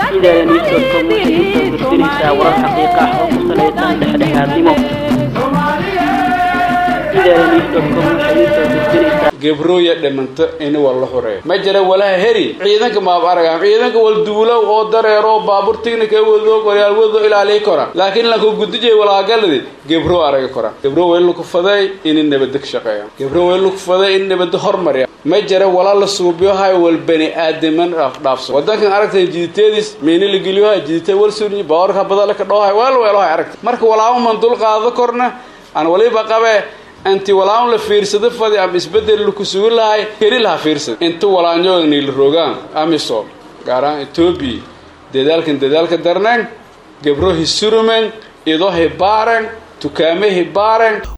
idaaniisoodkom waxay usoo gudbinaysaa warar xaqiiqa ah oo ku salaysan dhexdhexaadnimo idaaniisoodkom waxay usoo gudbinaysaa gebrooya dhimanta ini waa la horeeya ma jira walaha heri ciidanka maab araga ciidanka wal duulow oo dareero baabuur tignika wado qoryaal wado ilaaliy kora laakiin lanku gudijay walaagaladi gebro araga kora gebro weylu ku faday ini nabada ka shaqeeya gebro weylu ku faday in nabada hormarya ma jira walaa la suubiyohay wal bani aadaman dhaafso wadankan aragtay jiditeedis meeni la geliyohay jidite wal suni baawarka badala ka dhoohay weel weelohay aragta marka walaaba man dul qaado korna aan waliba qabe inti walaan la fiirsado fadi ama isbedel laku sugi lahay keli laha fiirsada inta walaanyoogni la rogaan amisom gaaraan etoobiya dadaalkan dadaalka darneen gebro hisurumen ido hibaaren tukaame hibaaren